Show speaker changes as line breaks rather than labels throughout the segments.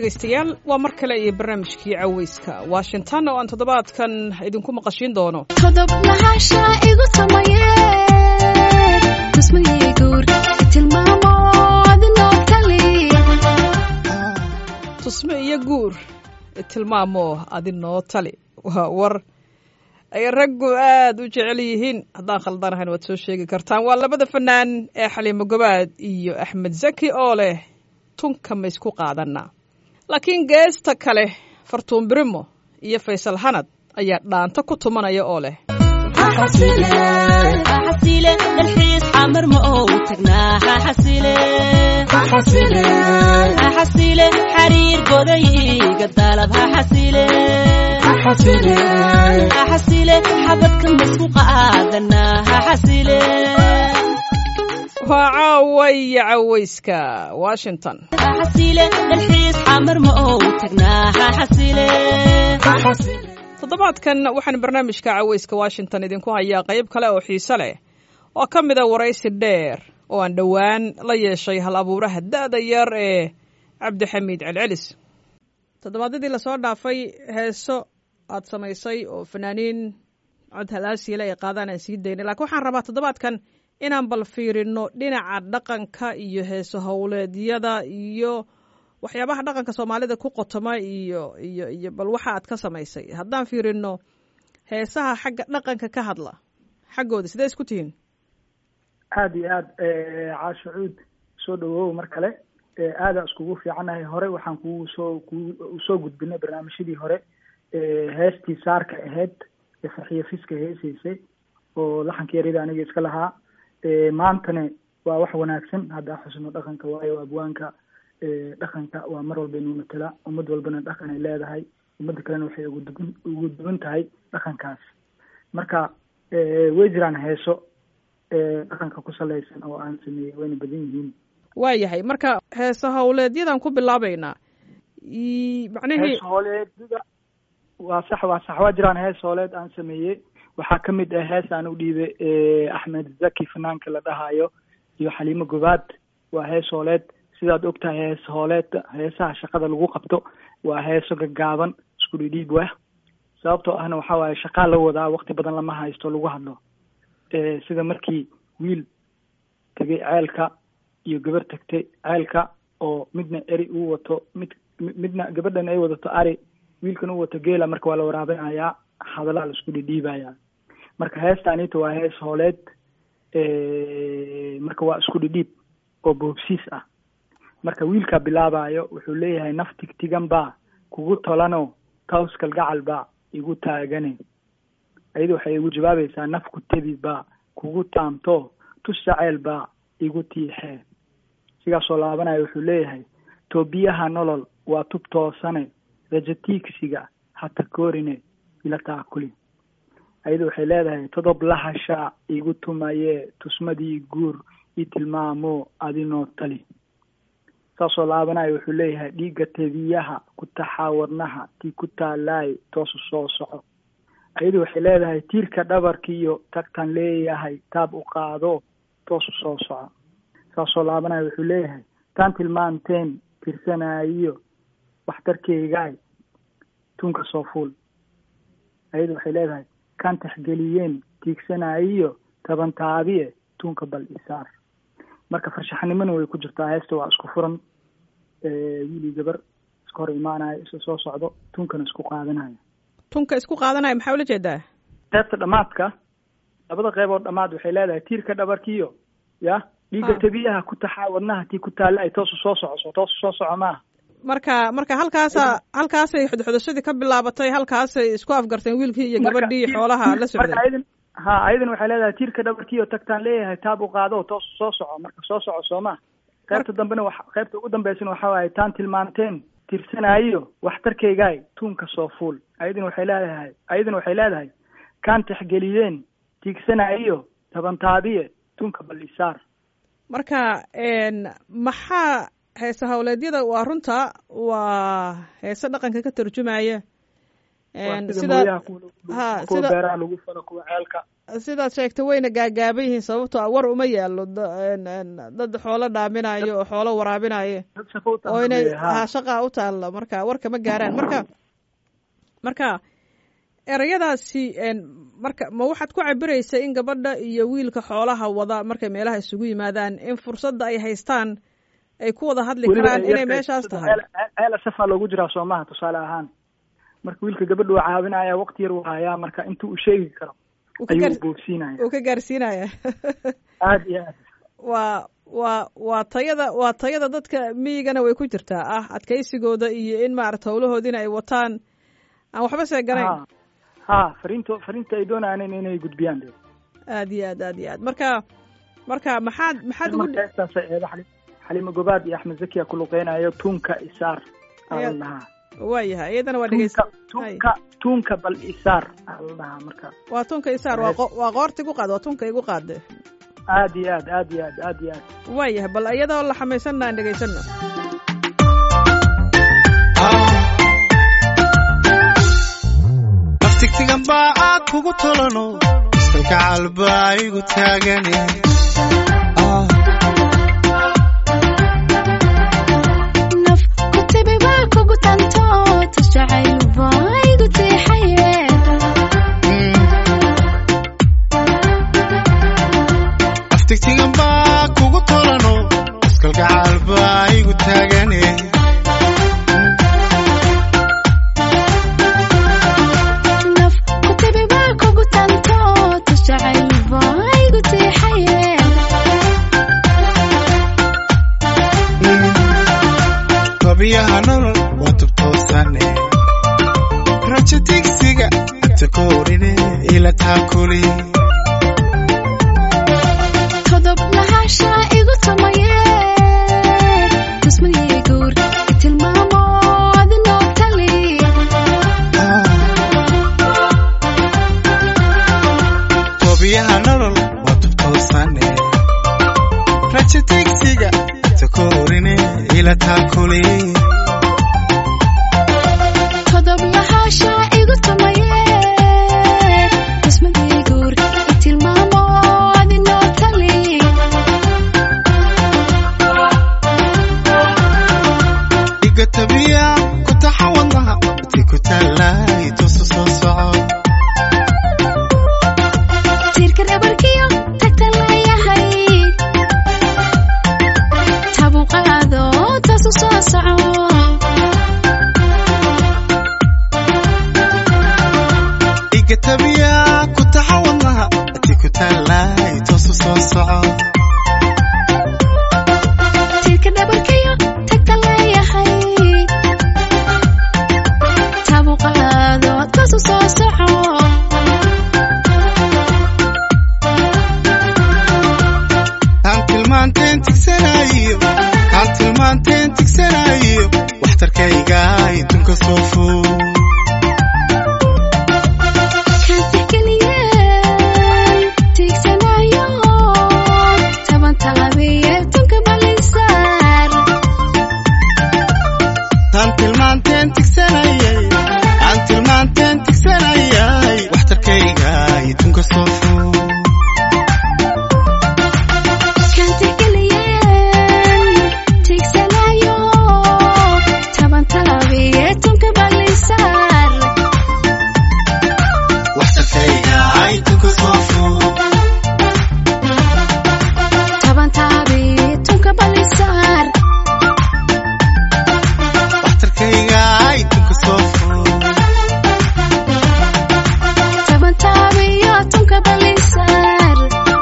dhegaystayaal waa mar kale iyo barnaamijkii caweyska washington oo aan toddobaadkan idinku maqashiin doono
qodob lahaansha igu samaye tusmigii guur tilmaamo adinoo kali
tusme iyo guur tilmaamo adinoo tali waa war ay raggu aad u jecel yihiin haddaan khaldanahayn waad soo sheegi kartaan waa labada fanaan ee xaliimo gobaad iyo axmed zaki oo leh tunka ma isku qaadanaa laakiin geesta kale fartuun birimo iyo faysal hanad ayaa dhaanta ku tumanaya oo leh
xasile dalxiis xamar ma ou tagnaa xasile xariir goday iga dalab xasile xasile xabadka masku qaadanaa xasile
waa caawaya caweyska washington
xasile dalxiis xamar ma ou tagnaa xasile
toddobaadkan waxaan barnaamijka caweyska washington idinku hayaa qayb kale oo xiise leh oo ka mida waraysi dheer oo aan dhowaan la yeeshay hal abuuraha da'da yar ee cabdixamiid celcelis toddobaadyadii lasoo dhaafay heeso aad samaysay oo fanaaniin cod halaasiile ay qaadaan aan sii daynay lakiin waxaan rabaa toddobaadkan inaan bal fiirino dhinaca dhaqanka iyo heeso howleedyada iyo waxyaabaha dhaqanka soomaalida ku qotoma iyo iyo iyo bal waxa aad ka samaysay haddaan fiirino heesaha xagga dhaqanka ka hadla xaggooda sidee isku tihiin
aada iyo aad caasho cuud soo dhawow mar kale aadaan iskugu fiicannahay hore waxaan kugu soo ku soo gudbinay barnaamijyadii hore heestii saarka ahayd ee farxiyo fiska heesaysay oo laxanka yaryada aniga iska lahaa maantana waa wax wanaagsan haddaa xusno dhaqanka waayo abwaanka dhaqanka waa mar walba inuu matala ummad walbana dhaqan ay leedahay ummadda kalena waxay ugu dugan ugu duwan tahay dhaqankaas marka way jiraan heeso dhaqanka ku salaysan oo aan sameeyey wayna badan yihiin
waayahay marka heeso howleedyadan ku bilaabeynaa macnihii
hees hooleedada waa sax waa sax waa jiraan hees hooleed aan sameeyey waxaa ka mid ah hees aan u dhiibay axmed zaki fanaanka la dhahayo iyo xaliimo gobaad waa hees hooleed sidaad ogtahay hees hooleedka heesaha shaqada lagu qabto waa heeso gaggaaban isku dhidhiib wah sababtoo ahna waxaa waaye shaqaa la wadaa waqti badan lama haysto lagu hadlo sida markii wiil tegay ceelka iyo gabar tagtay ceelka oo midna eri uu wato mid midna gabadhan ay wadato ari wiilkan uu wato geela marka waa la waraabinayaa hadalaa la isku dhidhiibayaa marka heestaanita waa hees hooleed marka waa isku dhidhiib oo boobsiis ah marka wiilkaa bilaabayo wuxuu leeyahay naf tigtigan baa kugu tolano taws kalgacal baa igu taagane ayada waxay igu jawaabaysaa naf ku tebi baa kugu taamto tus jaceyl baa igu tiixee sigaasoo laabanayo wuxuu leeyahay toobiyaha nolol waa tub toosane rajatiigsiga hata koorine ila taakuli ayada waxay leedahay todob lahashaa igu tumayee tusmadii guur i tilmaamo adinoo tali saasoo laabanayo wuxuu leeyahay dhiigga tebiyaha ku taxaa wadnaha tii ku taalaay toosu soo soco ayadu waxay leedahay tiirka dhabarkiiyo tagtan leeyahay taab u qaado toosu soo soco saasoo laabanayo wuxuu leeyahay taan tilmaanteen tirsanaayo waxtarkeygaay tunka soo fuul ayadu waxay leedahay kaan taxgeliyeen tiigsanaayo taban taabiye tunka bal isaar marka farshaxnimona way ku jirtaa heesta waa isku furan wiilii gabar iska hor imaanayo isa soo socdo tunkana isku qaadanayo
tunka isku qaadanaya maxaa ula jeedaa
qeybta dhamaadka labada qeybood dhamaad waxay leedahay tiirka dhabarkiyo ya dhiigga tabiyaha ku taxaa wadnaha tii ku taalla ay toosu soo socoso toosu soo soco maaha
marka marka halkaasa halkaasay xudxudashadii ka bilaabatay halkaasay isku afgarteen wiilkii iyo gabadhii xoolaha la socday
marka ayadan ha ayadan waxay leedahay tiirka dhabarkiyo tagtaan leeyahay taab u qaado toosu soo soco marka soo soco soo maha qaybta dambena wa qaybta ugu dambeysana waxa waaye taan tilmaanteen tirsanaayo waxtarkeygaay tuunka soo fuul ayadan waxay leedahay ayadan waxay leedahay kaan taxgeliyeen tiigsanaayo tabantaabiye tuunka bal isaar
marka maxaa heese howleedyada waa runta waa heese dhaqanka ka tarjumaya
Waa sida
sida
mooyaha kuwa lagu-
ha,
kuwa
sida-
beeraha lagu falo kuwa ceelka
sidaad sheegtay wayna gaagaaban yihiin sababtoo ah war uma yaalo da- een, een, dad xoolo dhaaminayo oo xoolo waraabinayo
dad shaqo u
oo inay
tahay
ha shaqaa u taalla marka warka ma gaaraan marka marka erayadaasi een, marka ma waxaad ku cabiraysa in gabadha iyo wiilka xoolaha wada markay meelaha isugu yimaadaan in fursadda ay haystaan ay ku wada hadli
Weliba
karaan
ay
inay
yartahay,
meeshaas
sida
tahay
ceel- ceel- ceel safaa loogu jiraa soomaha tusaale ahaan marka wiilka gabadha waa caawinaya waqti yar uu hayaa marka intuu u sheegi karo
Uu ka
ayuu
gaar-
boogsiinaya
uu ka gaarsiinaya
aad iyo aad
waa waa waa tayada waa tayada dadka miyigana way ku jirtaa ah adkaysigooda iyo in maarata howlahoodiina ay wataan aan waxba seeganayn
ha ha fariinto fariinta ay doonayaan inay gudbiyaan de
aad iyo aad aad iyo aad marka marka maxaad maxaad ugu
marka heestaasa eeda xali xalimo gobaad iyo axmed zakiya ku luqeynayo tuunka isaar aa la dhahaa
waayahay iyadana waa dhegeysa
tuunka tuunka tuunka bal isaar aa la dhahaa marka
waa tunka isaar waa qo- waa qoorta igu qaad waa tunka igu qaade
aad iyo aad aad iyo aad aad iyo aad
waayahay bal iyadoo la xamaysanna aan dhegeysano
naftigtigan baa aad kugu tolano iskalka calbaa igu taagane
naf ku tibi baa kugu tanto tus jacayl baa igu tiixaye
naftigtigan baa kugu tolano iskalka calbaa igu taagane
naf ku tibi baa kugu tanto tus jacayl baa igu tiixaye
babiyaha nolol waa tubtoosane rajo digsiga inta koorine ila taakuli
todob lahasha igu tumaye tusmadii guur tilmaamo adinoo tali
babiyaha nolol waa tubtoosane rajo digsiga inta koorine ila taakuli
todob lahasha igu tumaye tusmadii guur tilmaamo adinoo tali
iga tabiya ku taxa wadnaha ti ku taallay tusu soo soco
tiirka dhabarkiyo tagta leeyahay tabu qaado taasu soo soco
iga tabiya ku taxa wadnaha ti ku taallay tusu soo soco
tiirka dhabarkiyo tagta leeyahay tabu qaado taasu soo soco
kaan tilmaanteen tigsanayo kaan tilmaanteen tigsanayo waxtarkayga idunka soo fog
kan tixgeliyeen tiigsanayo taban talabiye tunka balisaar
kaan tilmaanteen tigsanayay kaan tilmaanteen tigsanayay waxtarkayga idunka soo fog
kan tixgeliyeen tiigsanayo taban talabiye tunka balisaar
waxtarkayga idunka soo fog
taban taabi tunka balisaar
waxtarkayga idunka soo fog
taban taabiyo tunka balisaar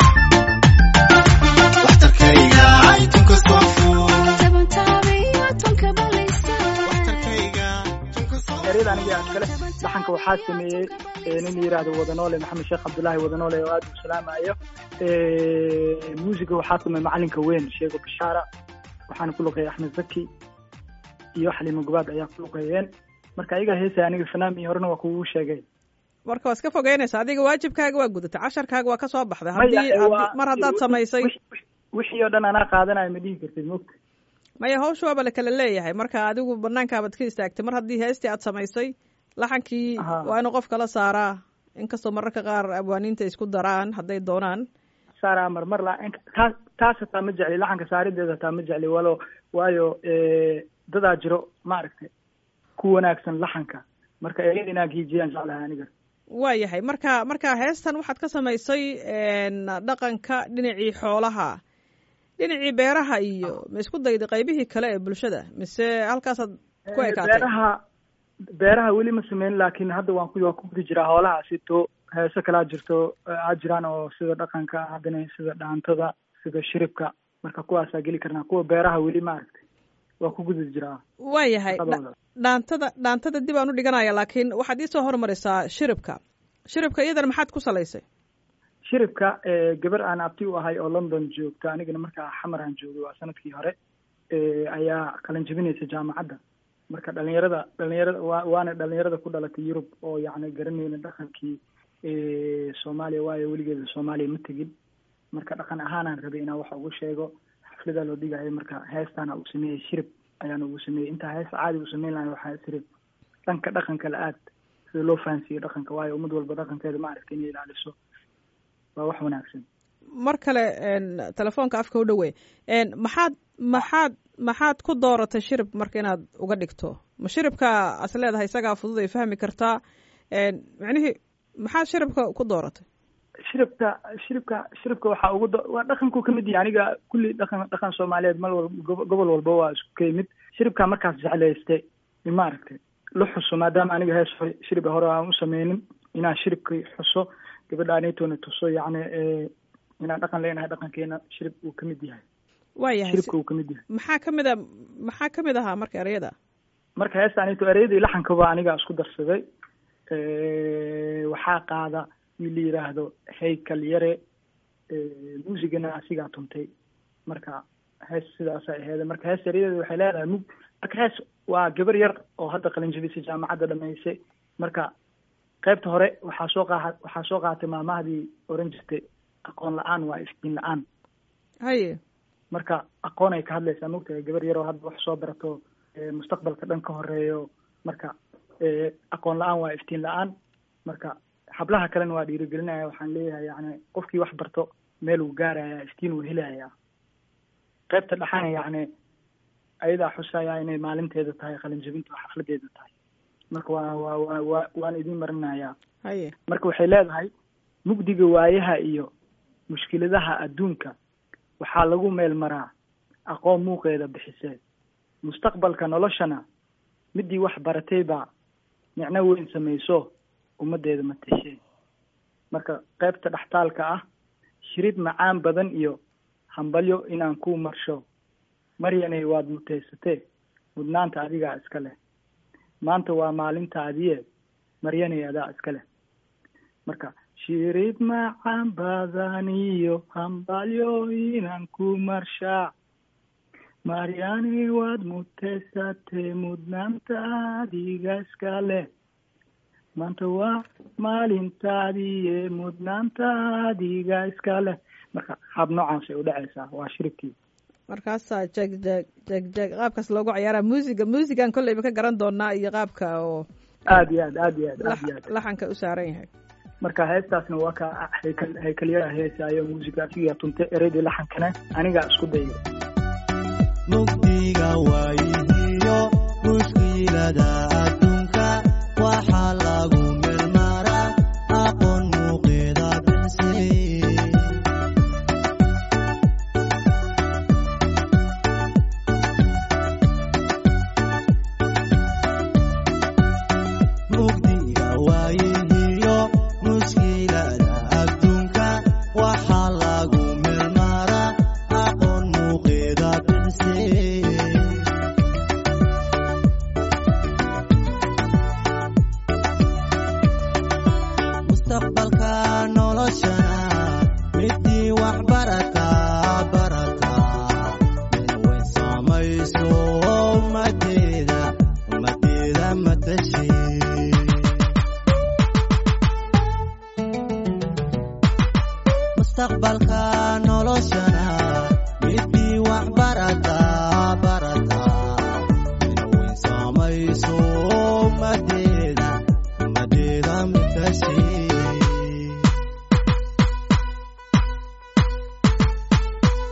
waxtarkayga idunka soo fog
taban taabiyo tunka balisaar
waxtarkayga idunka soo fog
ereyada aniga aad kale dhaxanka waxaa sameeyey ee nin yidhaahdo wadanoole maxamed sheekh cabdullaahi wadanoole oo aad u salaamayo muusiga waxaa sameeyey macalinka weyn sheego bishaara waxaana ku luqeeyay axmed zaki iyo xalimo gobaad ayaa ku luqeeyeen marka ayaga heesay aniga fanaam iyo horena waa kugu sheegay
marka waa iska fogeynaysa adiga waajibkaaga waa gudatay casharkaaga waa ka soo baxday
Maya,
haddii
ee, waa-
haddii- mar haddaad samaysay
wix- wix- wixii oo dhan anaa qaadanayo ma dhihi kartid mogta
maya hawsha waaba la kala leeyahay marka adigu banaankaabaad ka istaagtay mar haddii heestii aad samaysay laxankii
Aha.
waa inuu qofka la saaraa inkastoo mararka qaar abwaaniinta isku daraan hadday doonaan
saaraa marmar la taas taas hataa ma jecli laxanka saarideeda hataa ma jecli walo waayo dadaa jiro maaragtay ku wanaagsan laxanka marka ereyada inaan giijiyaan jeclahay aniga
waa yahay marka marka heestan waxaad ka samaysay dhaqanka dhinacii xoolaha dhinacii beeraha iyo ma isku dayday qaybihii kale ee bulshada mise halkaasaad ku ekaatay
beeraha beeraha weli ma sameyn laakiin hadda waan ku waan ku gudi jiraa hoolaha sito heeso kalaa jirto aa jiraan oo sida dhaqanka haddana sida dhaantada sida shiribka marka kuwaasaa geli karnaa kuwa beeraha weli maaragtay waan ku gudi jiraa
waa yahay
shaqadooda.
dhaantada dhaantada dib aan u dhiganaya laakiin waxaad iisoo hormarisaa shiribka shiribka iyadana maxaad ku salaysay
shiribka eh, gabar aan abti u ahay oo london joogta anigana markaa xamar aan joogay waa sanadkii hore eh, ayaa qalan jebinaysa jaamacadda marka dhalinyarada dhalinyarada waa waana dhalinyarada ku dhalatay yurub oo yacni garanayna dhaqankii eh, soomaaliya waayo weligeeda soomaaliya ma tegin marka dhaqan ahaanaan rabay inaan wax ugu sheego xafladaa loo dhigayo marka heestaana uu sameeyey shirib ayaan ugu sameeyey intaa hees caadi u sameyn lahay waxaa tiri dhanka dhaqanka la aad sida loo fahansiiyo dhaqanka waayo ummad walba dhaqankeeda maaragta inay ilaaliso waa wax wanaagsan
mar kale n telefoonka afka u dhowe n maxaad maxaad maxaad ku dooratay shirib marka inaad uga dhigto ma shiribka as leedahay isagaa fudud ay fahmi kartaa n macnihii maxaad shiribka ku dooratay
shiribka shiribka shiribka waxaa ugu do waa dhaqankuu kamid yahay aniga kulli dhaqan dhaqan soomaaliyeed mal wal gobo- gobol walba waa isku ka yimid shiribkaa markaas jeclayste maaragtay la xuso maadaama aniga hees hore shiriba hore aan u sameynin inaan shiribkii xuso gabadha anitona tuso yacni eh, inaan dhaqan leenahay dhaqankeena shirib uu kamid yahay
waa yahay
shiribka uu kamid yahay
maxaa ka mid a maxaa ka mid ahaa marka ereyada
marka heesta anito ereyadii laxankaba aniga isku darsaday waxaa qaada wiil la yiraahdo haykal yare muusigana asigaa tuntay marka hees sidaasay aheeda marka hees eryadeeda waxay leedahay mug marka hees waa gabar yar oo hadda qalinjabisay jaamacadda dhamaysay marka qaybta hore waxaa soo qaa waxaa soo qaatay maamahdii oran jirtay aqoon la-aan waa iftiin la-aan
haye
marka aqoon ay ka hadlaysaa mogtahay gabar yaroo hadda wax soo barato eh, mustaqbalka dhan ka horeeyo marka eh, aqoon la-aan waa iftiin la-aan marka hablaha kalena waa dhiirigelinaya waxaan leeyahay yani qofkii wax barto meel uu gaaraya iftiin uu helaya qaybta dhexana yani ayadaa xusaya inay maalinteeda tahay qalinjabinta oo xafladeeda tahay marka waa waa waa waa waan idin marinayaa
haye
marka waxay leedahay mugdiga waayaha iyo mushkiladaha adduunka waxaa lagu meel maraa aqoon muuqeeda bixisee mustaqbalka noloshana midii wax baratay baa micno weyn samayso ummaddeeda matashee marka qaybta dhextaalka ah shirid macaan badan iyo hambalyo inaan ku marsho maryanay waad mutaysatee mudnaanta adigaa iska leh maanta waa maalintaadiye maryanay adaa iska leh marka shirid macaan badan iyo hambalyo inaan ku marshaa maryani waad mutaysatee mudnaanta adiga iska leh maanta waa maalintaadiiye mudnaanta adiga iska leh marka hab noocaasay u dhacaysaa waa shiribkii
markaasaa jeg jeg jeg jeg qaabkaas loogu ciyaaraa muusiga muusigan kolleyba ka garan doonaa iyo qaabka oo
aad iyo aad aad iyo aad aad iyo aad
laxanka u saaran yahay
marka heestaasna waa ka haykal haykalyara heesaayo muusiga asigaa tunta ereydii laxankana anigaa isku dayay
mugdiga waayihiyo mushkilada adduunka waxaa lagu meelmaraa aqoon muuqeeda bixisay mugdiga waayihiyo mushkilada adduunka waxaa lagu meelmaraa aqoon muuqeeda bixisay mustaqbalka noloshana midii wax barata barata min way saamayso ummadeeda ummadeeda matashi mustaqbalka noloshana midii wax barata barata min way saamayso ummadeeda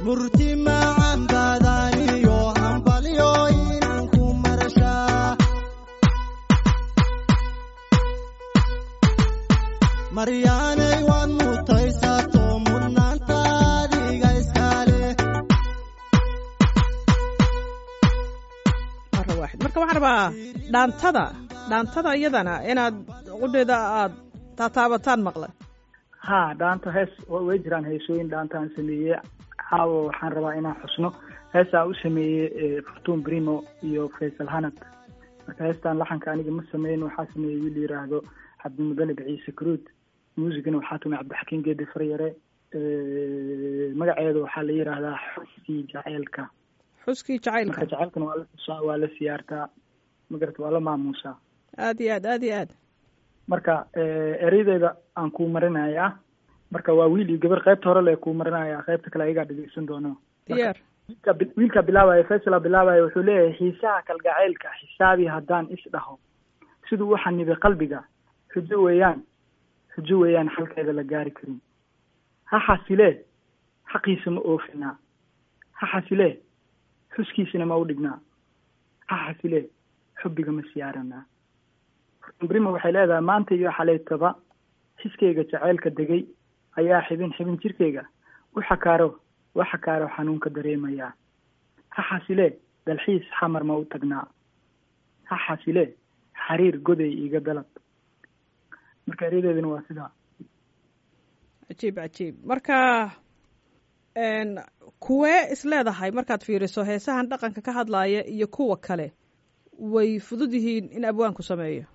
murti macan baadaniyo hambalyo inaan ku marashaa maryaanay waad mutaysato mudnaantaadiga iskale
mara waaxid marka waxaan rabaa dhaantada dhaantada iyadana inaad qudheeda aad taataabataan maqlay
ha dhaanta hees wa- way jiraan heesooyin dhaantaan sameeyey caawa waxaan rabaa inaan xusno heestaa u sameeyey eh, fortun brimo iyo faysal hanad marka heestaan laxanka aniga ma sameyn waxaa sameeyey wiil yiraahdo cabdimudanib ciise karuud muusigana waxaa tumay cabdixakiin geedi faryare Eh, magaceeda waxaa la yiraahdaa xuskii jaceylka
xuskii
marka
jacaylka
jaceylkana waa la xusaa waa la siyaartaa magarata waa la maamuusaa
aad iyo aad aad iyo aad
marka eh, ereydeeda aan kuu marinayaa marka waa wiil iyo gabar qaybta hore le kuu marinaya qaybta kale ayagaa dhegeysan doono
diyaar
wiilka bi- wiilka bilaabaya faysala bilaabaya wuxuu leeyahay xiisaha kalgacaylka xisaabi haddaan is dhaho siduu u xanibay qalbiga xujo weeyaan xujo weeyaan xalkeeda la gaari karin ha xasilee xaqiisa ma oofinaa ha xasilee xuskiisina ma u dhignaa ha xasilee xubbiga ma siyaaranaa brima waxay leedahay maanta iyo xaleytaba xiskayga jaceylka degay ayaa xibin xibin jirkayga u xakaaro u xakaaro xanuunka dareemayaa ha xasilee dalxiis xamar ma u tagnaa ha xasilee xariir goday iiga dalab marka eryadeeduna waa sidaa
cajiib cajiib marka n kuwee is leedahay markaad fiiriso heesahan dhaqanka ka hadlaaya iyo kuwa kale way fudud yihiin in abwaanku sameeyo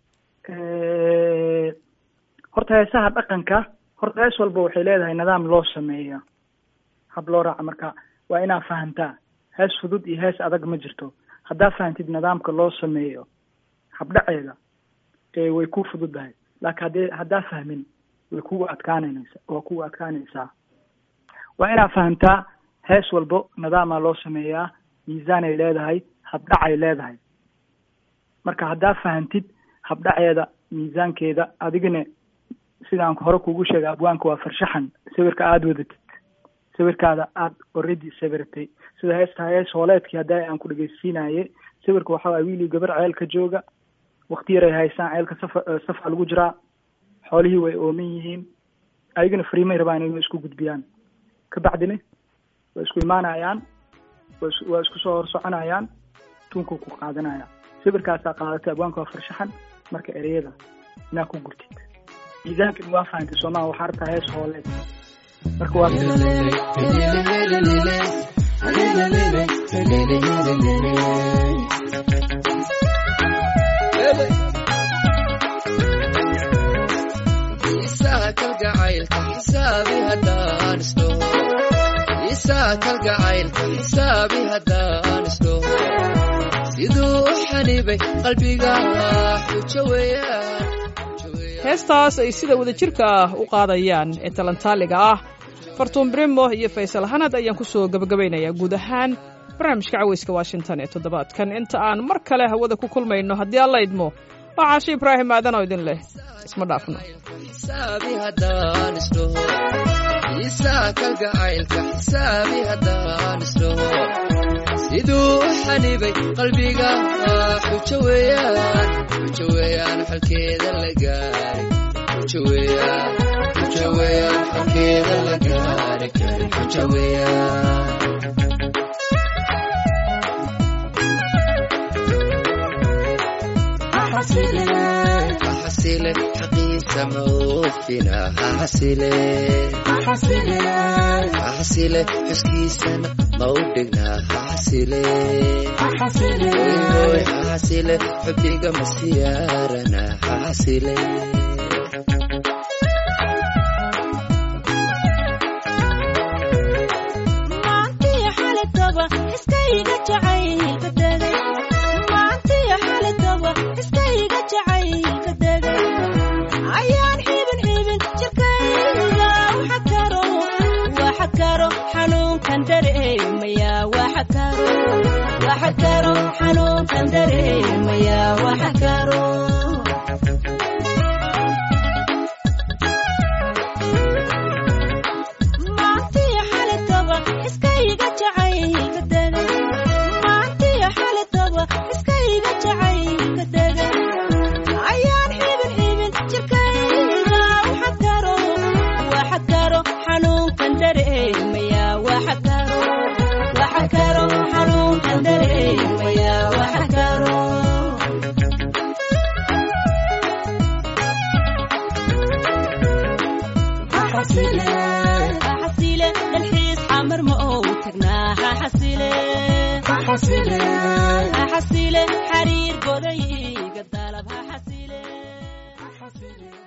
Eh, horta heesaha dhaqanka horta hees walba waxay leedahay nidaam loo sameeyo hab loo raaca marka waa inaa fahantaa hees fudud iyo hees adag ma jirto haddaa fahantid nidaamka loo sameeyo habdhaceeda ee way ku fududahay laakiin haddee haddaa fahmin way kugu adkaananaysa waa kugu adkaanaysaa waa inaa fahantaa hees walbo nidaamaa loo sameeyaa miisaanay leedahay habdhacay leedahay marka haddaa fahantid habdhaceeda miisaankeeda adigana sidaan hore kugu sheegay abwaanka waa farshaxan sawirka aada wadatid sawirkaada aada already sawiratay sida heesta hees hooleedkii hadda aan ku dhegeysiinaye sawirka waxaa waay wiil iyo gabar ceelka jooga wakti yaray haysaan ceelka safa eh, safa lagu jiraa xoolihii way ooman yihiin ayagana fariimay rabaan inay isku gudbiyaan kabacdina way isku imaanayaan way is- waa isku soo hor soconayaan tuunku ku qaadanaya sawirkaasaa qaadatay abwaanka waa farshaxan marka ereyada inaa ku gurtid miisaankan waa fahantay soomaa waxaa rabtaa hees hooleed marka waa
Isaa kalgacaylka xisaabi haddaan isdhaho Isaa kalgacaylka xisaabi haddaan isdhaho siduu u xanibay qalbiga xujo weeyaan xujo weeyaan.
heestaas ay sida wadajirka ah u qaadayaan ee talantaaliga ah fartuun brimo iyo faysal hanad ayaan ku soo gebagabaynayaa guud ahaan barnaamijka caweyska washington ee toddobaadkan inta aan mar kale hawada ku kulmayno haddii alla idmo waa caashe ibraahim aadan oo idin leh isma dhaafno
xisaabi haddaan isdhaho Isaa kalgacaylka xisaabi haddaan isdhaho siduu u xanibay qalbiga xujo weeyaan xujo weeyaan xalkeeda la gaari xujo weeyaan xujo weeyaan xalkeeda la gaari karin xujo weeyaan ha xasile xaqiisa ma oofina ha xasile ha xasile xuskiisana ma u dhigna ha xasile Oy, ha xasile xubbiga ma siyaarana ha xasile
maantiyo xalataba iskayga jacaylka degay maantiyo xalataba iskayga jacaylka degay ayaan xibin xibin jirkayga waxa karo waxa karo xanuunkan dareemaya waxa karo waxa karo xanuunkan dareemaya waxa karo maantiyo xalataba iska tagnaa ha xasile ha xasile xariir goday iga dalab ha xasile